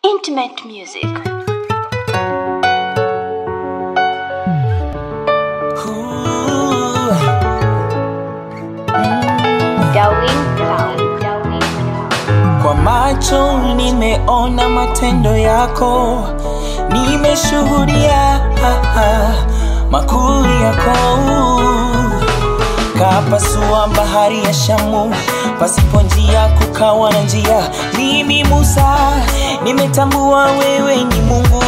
Intimate music. Darwin Sound. Darwin Sound. Kwa macho nimeona matendo yako, nimeshuhudia ah, ah, makuu yako. Kapasua bahari ya Shamu, pasipo njia kukawa na njia. Mimi Musa, nimetambua wewe ni Mungu.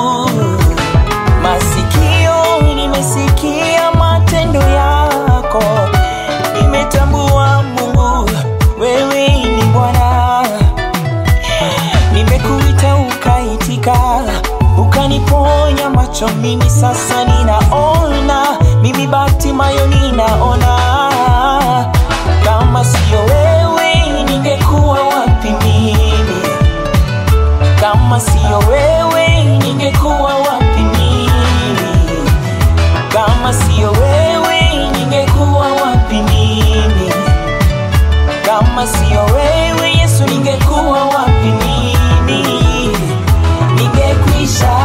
Masikio nimesikia matendo yako, nimetambua Mungu, wewe ni Bwana. Nimekuita ukaitika, ukaniponya macho, mimi sasa ninaona, mimi Batimayo ninaona. Kama siyo wewe, ningekuwa wapi mimi? Kama siyo wewe, ningekuwa wapi mimi? Kama siyo wewe, ningekuwa wapi mimi? Kama siyo wewe Yesu, ningekuwa wapi mimi? Ningekwisha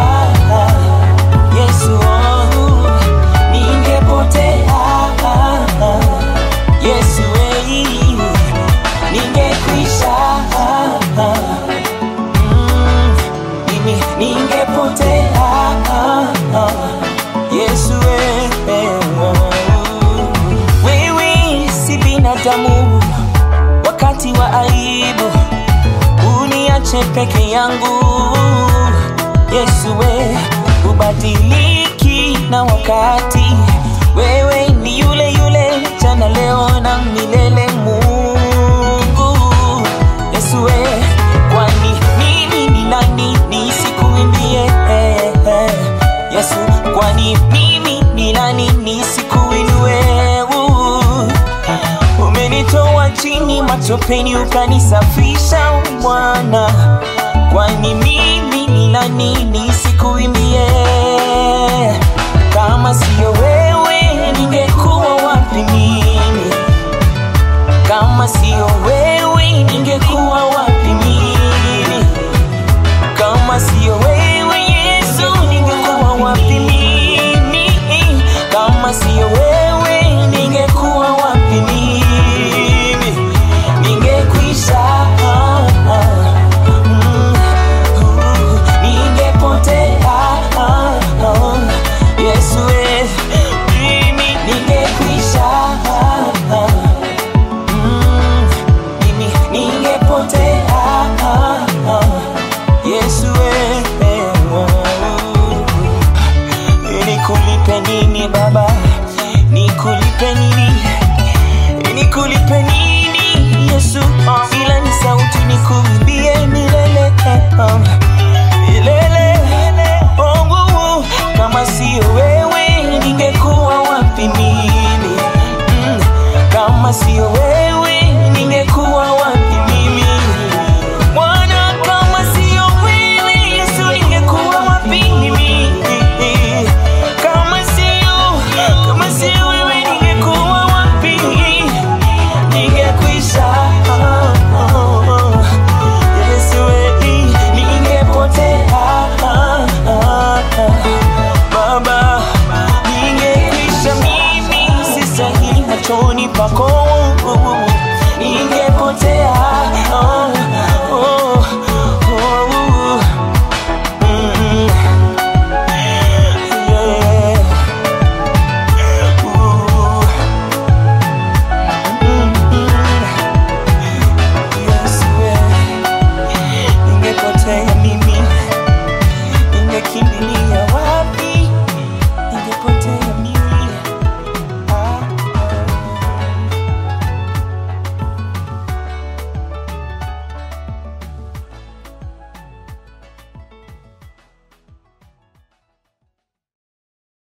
Yesu, oh, ningepotea Yesu, eh, ningekwisha Mm, mimi ningepotea Yesu, eh, eh, oh. wewe si binadamu wakati wa aibu uniache peke yangu Yesu we ubadiliki na wakati wewe ni yule yule jana leo na milele Mungu Yesu we kwani mimi ni nani nisikuimbie eh, eh. Yesu kwani mimi ni nani nisikuinue uh. Umenitoa chini matopeni ukanisafisha Bwana, kwani mimi ni nani